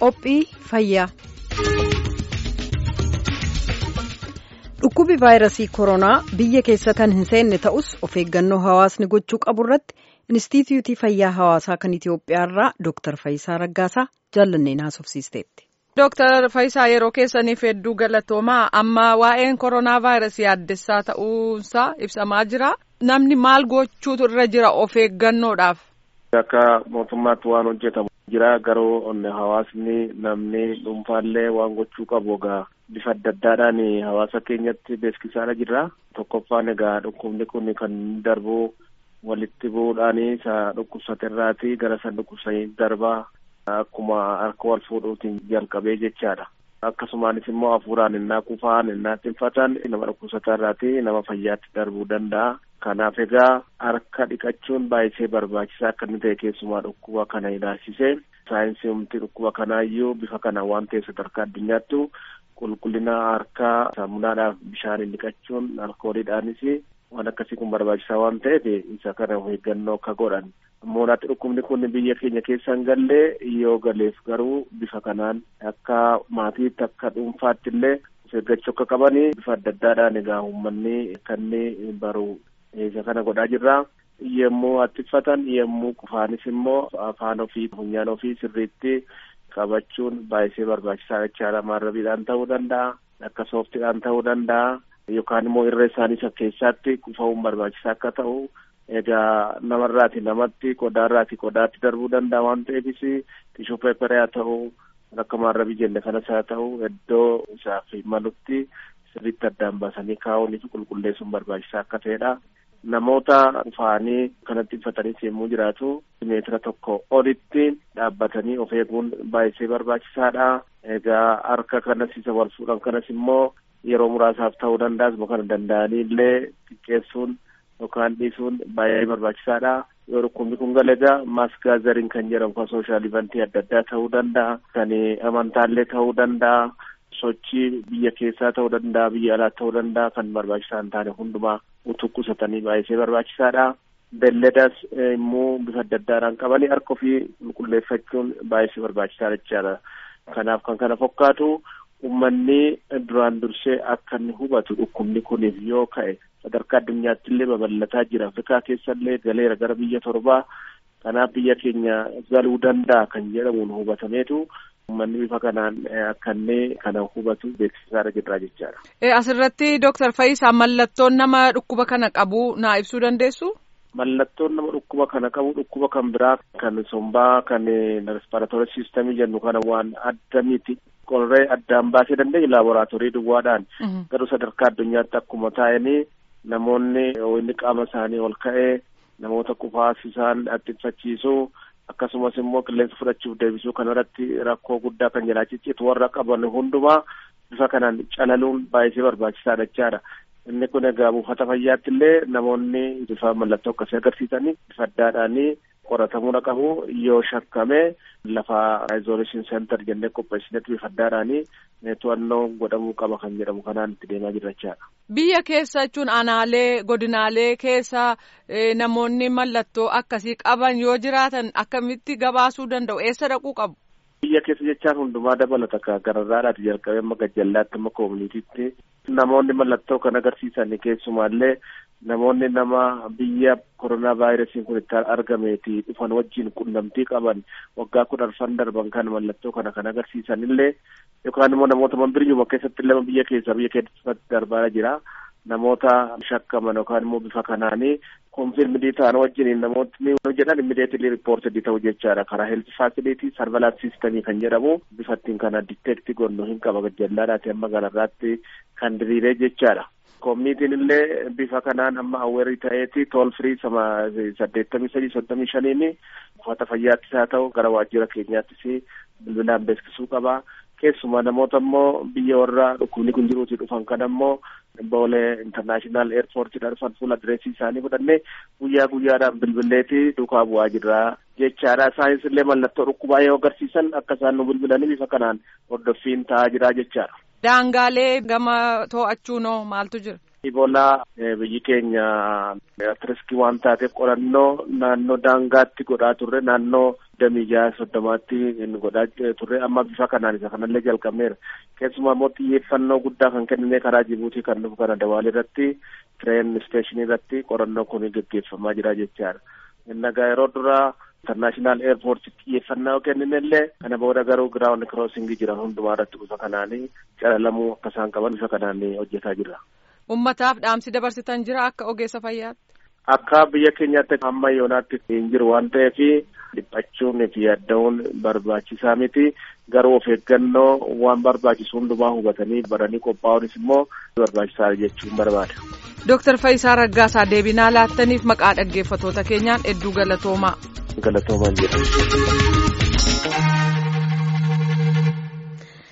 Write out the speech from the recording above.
Qophii fayyaa. Dhukkubi vaayirasii koronaa biyya keessa kan hin seenne ta'us of eeggannoo hawaasni gochuu qabu irratti Inistituutii Fayyaa Hawaasaa kan Itoophiyaa irraa Dooktar Fayisaa Raggaasaa jaallanneen haasofsiisteetti. Dooktar Fayisaa yeroo keessaniif hedduu galatoomaa amma waa'een koronaa vaayirasii addessaa ta'uunsaa ibsamaa jira. Namni maal gochuutu irra jira of eeggannoodhaaf? Akka mootummaatti waan hojjetamu jira garuu hawaasni namni dhuunfaallee waan gochuu qabu egaa bifa adda addaadhaan hawaasa keenyatti beeksisaa jirra. Tokkoffaan egaa dhukkubni kun kan darbu walitti bu'uudhaan isa dhukkubsaterraati gara isa dhukkubsanii darbaa akkuma harka wal fuudhuutiin jalqabee jechaadha. Akkasumaanis immoo hafuuraan innaa kufaan innaa tinfatan nama dhukkubsatarraati nama fayyaatti darbuu danda'a. Kanaaf egaa harka dhiqachuun baay'isee barbaachisaa akka inni ta'e keessumaa dhukkuba kana ilaalchisee saayinsii humti dhukkuba kanaayyuu bifa kana waan ta'e sadarkaa addunyaattu qulqullina harkaa saamunaadhaaf bishaaniin dhiqachuun alkooliidhaanis waan akkasii kun barbaachisaa waan ta'eef isa kana of eeggannoo akka godhan. Moonaatti dhukkubni kun biyya keenya keessa hin galle yoo galeef garuu bifa kanaan akka maatiitti akka dhuunfaatti illee of eeggachuu akka qabanii bifa adda addaadhaan egaa uummanni kan baru isa kana godhaa jirra. Yemmuu attifatan yemmuu qufaanis immoo afaan ofii funyaan ofii sirriitti qabachuun baay'isee barbaachisaa jechaadha. Maarrabiidhaan ta'uu danda'a. Akka sooftiidhaan ta'uu danda'a. Yookaan immoo irra isaanii keessatti qufa'uun barbaachisaa akka ta'u egaa namarraati namatti qodaarraati qodaatti darbuu danda'a waan ta'eefis tishuu peeperee haa ta'u akka maarrabii jenne kanas haa ta'u iddoo isaaf malutti sirriitti addaan baasanii kaa'uunii fi qulqulleessuun barbaachisaa akka ta'edha. Namoota dhufaanii kanatti uffatanii yemmuu jiraatu meetira tokko olitti dhaabbatanii of eeguun baay'isee barbaachisaadha. Egaa harka kanas isa wal fuudhan kanas immoo yeroo muraasaaf ta'uu danda'a asuma kana danda'anii illee xiqqeessuun yookaan dhiisuun baay'ee barbaachisaadha. Yoo dhukkubni kun galegaa maaskaazariin kan jedhamu kan sooshaal ivantii adda addaa ta'uu danda'a. Kan amantaallee ta'uu danda'a. Sochii biyya keessaa ta'uu danda'a biyya alaa ta'uu danda'a kan barbaachisaa hin taane hundumaa utuu qusatanii baay'isee barbaachisaadha. Beelladas immoo bifa adda addaadhaan qabanii harka ofii qulqulleeffachuun baay'isee barbaachisaadha jechaadha. Kanaaf kan kana fakkaatu uummanni duraan dursee akka inni hubatu dhukkubni kuniif yoo ka'e sadarkaa addunyaatti illee babal'ataa jira. Afrikaa keessa illee galeera gara biyya torbaa kanaaf biyya keenya galuu danda'a kan jedhamuun hubatameetu uummanni bifa kanaan akka inni kana hubatu beeksisaarra jirra jechaadha. Asirratti Dooktar Fayisaa mallattoon nama dhukkuba kana qabu naa ibsuu dandeessu? Mallattoon nama dhukkuba kana qabu dhukkuba kan biraa kan sombaa kan respiratory system jennu kana waan adda miti. Qorree addaan baasee dandeenye laaboraatoorii duwwaadhaan garuu sadarkaa addunyaatti akkuma taa'anii namoonni inni qaama isaanii ol ka'ee namoota qufaas isaan attifachiisuu akkasumas immoo qilleensa fudhachuuf deebisuu kanarratti rakkoo guddaa kan jalaa ciccitu warra qaban hundumaa bifa kanaan calaluun baay'isee barbaachisaadha jechaadha. Inni kun egaa buufata fayyaatti illee namoonni bifa mallattoo akkasii agarsiisanii bifa addaadhaanii qoratamuu qabu yoo shakkame lafa isolation center jennee qopheessinetti bifa addaadhaanii to'annoo godhamuu qaba kan jedhamu kanaan itti deemaa jirra jechaadha. Biyya keessa jechuun aanaalee godinaalee keessa namoonni mallattoo akkasii qaban yoo jiraatan akkamitti gabaasuu danda'u eessa dhaquu qabu? Biyya keessa jechaan hundumaa dabalata ka gararraadhaati jalqabee amma gajjallaatti amma koominitiitti namoonni mallattoo kan agarsiisan keessumaallee namoonni nama biyya koronaa vaayirasiin kun itti argameeti dhufan wajjin qunnamtii qaban waggaa kudhan darban kan mallattoo kana kan agarsiisan illee yookaan immoo namoota manbiriyyuma keessatti illee biyya keessa biyya keessatti darbaa jira namoota shakkaman yookaan immoo bifa kanaanii konfirmidii ta'an wajjin namootni jedhan immideetilii riippoortedii ta'u jechaadha karaa heelti faasilitii sarvalaans siistemii kan jedhamu bifa ittiin kana diteekti gonnu hin qaba gajallaadhaati amma ganarraatti kan diriiree jechaadha. Koominitiin illee bifa kanaan amma awweerii ta'eeti tool firii sama saddeettamii sadii soddomii shaniini uffata fayyaattis haa ta'u gara waajjira keenyaattis bilbilaan beeksisuu qaba. Keessumaa namoota immoo biyya warra dhukkubni kun jiruuti dhufan kan ammoo boolee intarnaashinaal eerpoortiidha dhufan fuula adireesii isaanii fudhannee guyyaa guyyaadhaan bilbileeti duukaa bu'aa jirra jechaadha. Isaanis illee mallattoo dhukkubaa yoo agarsiisan akka isaan nu bilbilanii bifa kanaan hordoffiin ta'aa jira jechaadha. Daangaalee gama to'achuunoo maaltu jira? Iboolaa biyyi keenya riskii waan taateef qorannoo naannoo daangaatti godhaa turre naannoo damii jaha soddomaatti godhaa turre amma bifa kanaan isa kanallee jalqabneera. Keessumaa immoo xiyyeeffannoo guddaa kan kennine karaa Jibuutii kan dhufu kana Dawaalii irratti tireen isteeshinii irratti qorannoo kun gaggeeffamaa jira jechaadha. Innagaa yeroo duraa internaashinaal eerpoorti xiyyeeffannaa kennine illee kana booda garuu giraawundi kiroosingii jiran hundumaa irratti bifa kanaanii calalamuu akka isaan qaban bifa kanaan hojjetaa jirra. Ummataaf dhaamsi dabarsitan jira akka ogeessa fayyaatti. Akka biyya keenyaatti amma yoonaatti hin jiru waan ta'eef dhiphachuun fi yaaddaa'uun barbaachisaa miti. Garuu of eeggannoo waan barbaachisu hundumaa hubatanii baranii qophaa'uunis immoo barbaachisaa jechuun barbaada. Dooktar Fayisaa Raggaasaa deebinaa laattaniif maqaa dhaggeeffatoota keenyaan hedduu galatoomaa. Galatoomaa jedhama.